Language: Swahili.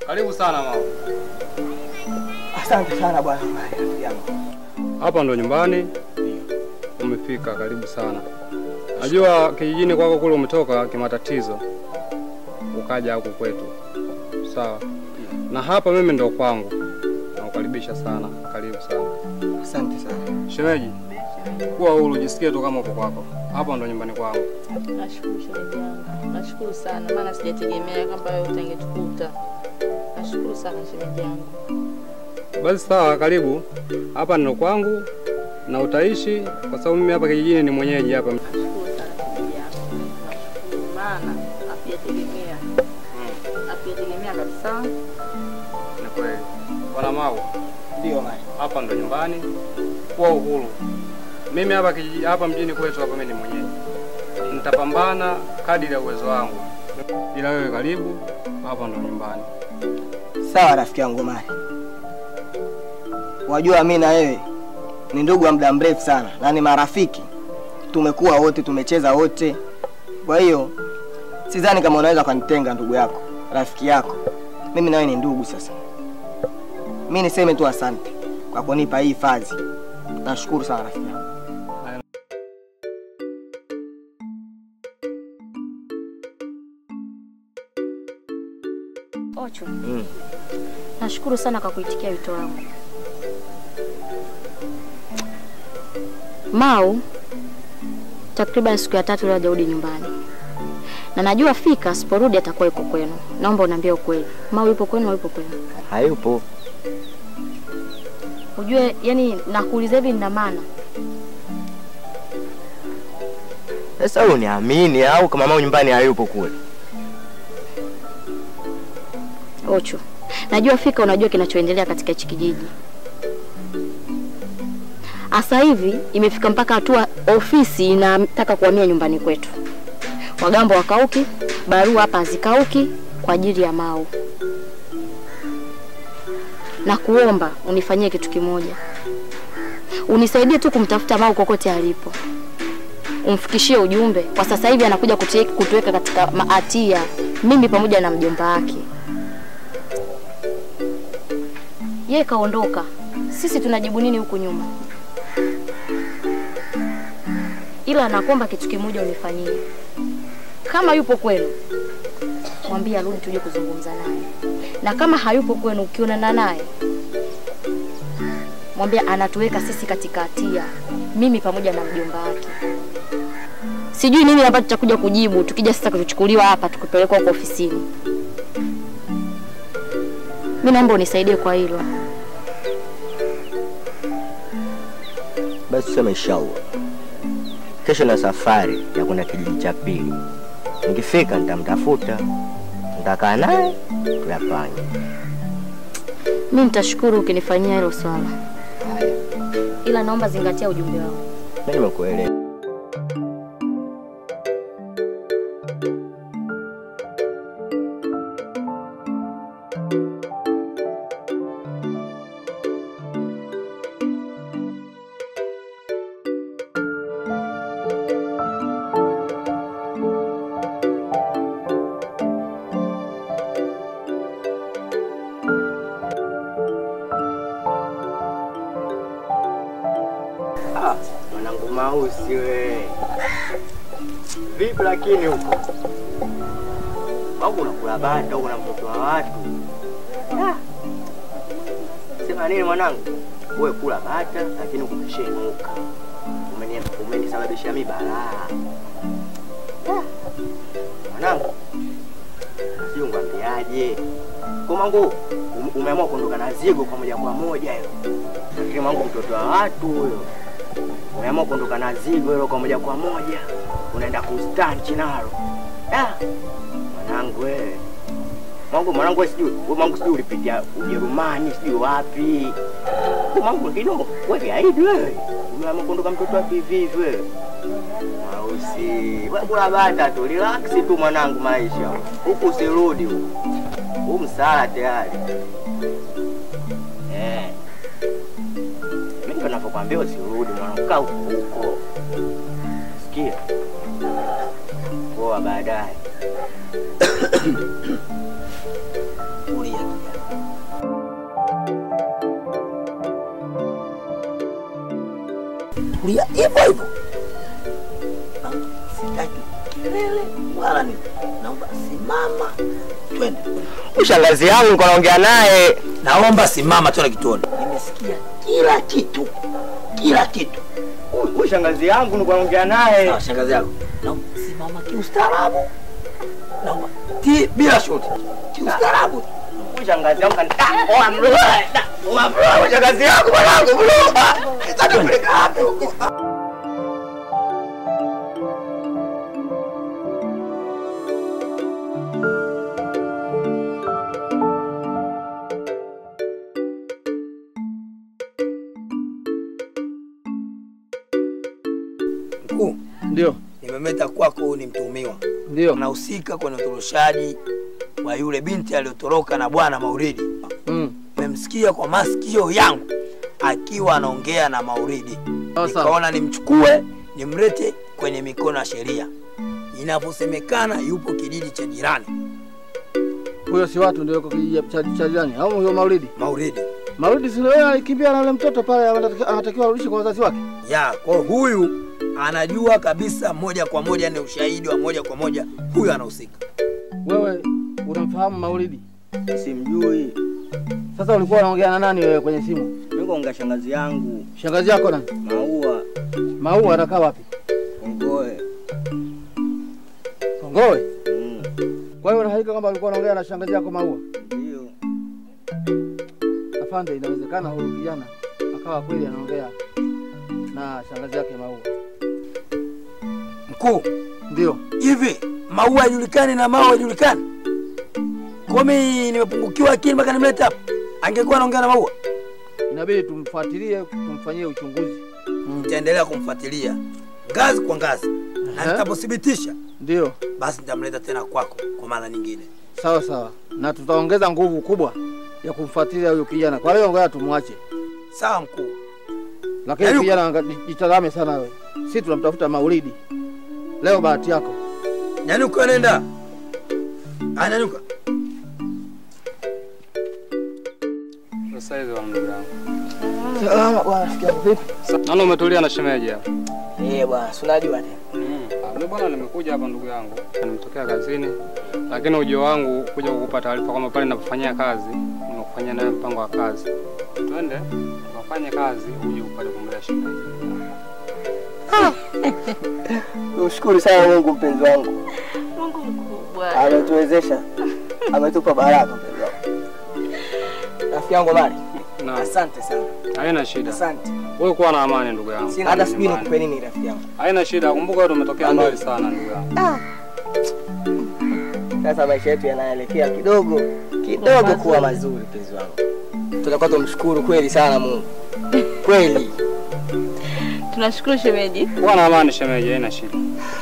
Karibu sana mama. Asante sana bwana Omari, rafiki yangu. Hapa ndo nyumbani. Umefika, karibu sana. Najua kijijini kwako kule umetoka kimatatizo, ukaja huku kwetu, sawa. Na hapa mimi ndo kwangu, nakukaribisha sana, karibu sana. Asante sana. Shemeji, kuwa huru, jisikie tu kama uko kwako. Hapa ndo nyumbani kwangu. Nashukuru shemeji yangu, nashukuru sana, maana sijategemea kwamba wewe utangetukuta. Nashukuru sana shemeji yangu. Basi sawa, karibu. Hapa ndo kwangu na utaishi, kwa sababu mimi hapa kijijini ni mwenyeji hapa. Nashukuru sana shemeji yangu, nashukuru maana hatujategemea, hatujategemea kabisa. Ni kweli. Bwana Mau, Ndio Omari. hapa ndo nyumbani, kuwa uhuru. Mimi hapa kijiji, hapa mjini kwetu hapa mimi ni mwenyeji, nitapambana kadiri ya uwezo wangu, ila wewe karibu, hapa ndo nyumbani. Sawa rafiki yangu Omari. Wajua mimi na wewe ni ndugu wa muda mrefu sana na ni marafiki. Tumekuwa wote, tumecheza wote. Kwa hiyo sidhani kama unaweza kunitenga ndugu yako, rafiki yako. Mimi na wewe ni ndugu sasa. Mimi niseme tu asante kwa kunipa hii hifadhi. Nashukuru sana rafiki yangu. Ocho. Nashukuru sana kwa kuitikia wito wangu. Mau takriban siku ya tatu leo hajarudi nyumbani, na najua fika asiporudi atakuwa yuko kwenu. Naomba uniambie ukweli, Mau yupo kwenu au yupo kwenu? Hayupo. Ujue, yani nakuuliza hivi nina maana. Sasa wewe uniamini au kama mama nyumbani hayupo kule? Ocho, najua fika unajua kinachoendelea katika hichi kijiji. Asa hivi imefika mpaka hatua ofisi inataka kuhamia nyumbani kwetu. Wagambo wakauki, barua hapa hazikauki kwa ajili ya Mau. Na kuomba unifanyie kitu kimoja, unisaidie tu kumtafuta Mau kokote alipo, umfikishie ujumbe. Kwa sasa hivi anakuja kutie- kutuweka katika maatia, mimi pamoja na mjomba wake. Yeye kaondoka, sisi tunajibu nini huku nyuma? Ila nakuomba kitu kimoja unifanyie, kama yupo kwenu mwambie arudi tuje kuzungumza naye, na kama hayupo kwenu, ukionana naye mwambie anatuweka sisi katika hatia, mimi pamoja na mjomba wake. Sijui nini ambacho tutakuja kujibu tukija sasa kuchukuliwa hapa tukipelekwa huko ofisini. Mimi naomba unisaidie kwa hilo. Basi tuseme inshallah. Kesho na safari ya kwenda kijiji cha pili. Nikifika nitamtafuta, nitakaa naye tuyapange. Mimi nitashukuru ukinifanyia hilo swala, ila naomba zingatia ujumbe wangu. Mimi nimekuelewa. Ah, mwanangu Mausi we. Vipi lakini huko? Au unakula bata au una mtoto wa watu? Ah. Sema nini mwanangu? Wewe kula bata lakini kumeshenuka. Umeni umenisababishia mimi balaa. Ah. Mwanangu. Sio ngwambiaje? Kwa mangu um- umeamua kuondoka na zigo kwa moja kwa moja hiyo. Lakini mwangu mtoto wa watu huyo. Umeamua kuondoka na zigo hilo kwa moja kwa moja. Unaenda kustanchi nalo. Ah. Mwanangu wewe. Mwangu mwanangu wewe sijui, wewe mwangu sijui ulipitia Ujerumani sijui wapi. Wewe mwangu kidogo wewe gaidi wewe. Umeamua kuondoka mtoto wa hivi hivi wewe. Mausi. Wewe kula bata tu, relax tu mwanangu maisha. Huku usirudi huku. Huu msala tayari. Eh. Mimi ndo navyokwambia usirudi mwanangu, kaa huko huko. Sikia. Poa baadaye. Tulia. nakuchukulia hivyo hivyo. Na Sitaki kelele wala ni naomba simama, twende. Shangazi yangu nilikuwa naongea naye. Naomba simama, twende kituoni. Nimesikia kila kitu, kila kitu. Huyu shangazi yangu nilikuwa naongea naye. Sawa, shangazi yako, naomba simama kiustaarabu, naomba ti bila shoti, kiustaarabu. Huyu shangazi yangu kanita. Oa mlo. Oa mlo. Shangazi yangu mwanangu mlo. Sasa kupeleka wapi huko? Mkuu, Ndio, nimemeta kwako, huyu ni mtuhumiwa, ndio. unahusika kwenye utoroshaji wa yule binti aliyotoroka na bwana Mauridi. Mm. Nimemsikia kwa masikio yangu akiwa anaongea na Mauridi, Sawa sawa. nikaona nimchukue nimlete kwenye mikono ya sheria. Inavyosemekana yupo kijiji cha jirani Huyo si watu ndio yuko kijiji cha cha jirani au huyo Maulidi? Mauridi Maulidi si yeye alikimbia na yule mtoto pale anatakiwa anatakiwa arudishe kwa wazazi wake. ya kwa huyu anajua kabisa moja kwa moja, ni ushahidi wa moja kwa moja, huyu anahusika. Wewe unamfahamu Maulidi? Simjui. Sasa ulikuwa unaongea na nani wewe kwenye simu? Mimi kaongea shangazi yangu Shangazi yako nani? Maua Maua anakaa wapi? Ongoe. Kongowe. Mm. Kwa hiyo unahakika kwamba ulikuwa unaongea na shangazi yako Maua? Ndio. Afande, inawezekana huyu kijana akawa kweli anaongea na shangazi yake Maua. Mkuu, Ndio. hivi maua hajulikani na maua hajulikani? Kwa mimi nimepungukiwa akili mpaka nimlete hapa. Angekuwa anaongea na maua, Inabidi tumfuatilie, tumfanyie uchunguzi. nitaendelea kumfuatilia ngazi kwa ngazi, na Ehe. nitapothibitisha Ndio. basi nitamleta tena kwako kwa mara nyingine. Sawa sawa. Na tutaongeza nguvu kubwa ya kumfuatilia huyu kijana. Kwa hiyo ngoja tumwache. Sawa mkuu. Lakini Yaani- kijana anga- jitazame sana wewe. Sisi tunamtafuta Maulidi. Leo bahati yako. Nyanyuka, nenda. Anyanyuka. Sasa hivi wa ndugu yangu. Salama bwana, rafiki yangu vipi? Nani umetulia na shemeji hapa? Eh bwana, si unajua tena. Mimi bwana nimekuja hapa ndugu yangu. Nimetokea kazini. Lakini ujio wangu kuja kukupa taarifa kwamba pale ninapofanyia kazi, nimekufanyia nawe mpango wa kazi. Twende ukafanye kazi uje upate kumlea shemeji. Tumshukuru sana Mungu mpenzi wangu. Mungu mkubwa. Ametuwezesha. Ametupa baraka mpenzi wangu. Rafiki yangu Mari, Na asante sana. haina shida. Asante. Wewe kuwa na amani ndugu yangu. Sina hata sijui Nyumbani. nikupe nini rafiki yangu. Haina shida. Kumbuka wewe umetokea Amen. mbali sana ndugu yangu. Sasa maisha yetu yanaelekea kidogo kidogo kuwa mazuri mpenzi wangu. Tutakuwa tumshukuru kweli sana Mungu. Kweli. Tunashukuru shemeji. Kuwa na amani shemeji, haina shida.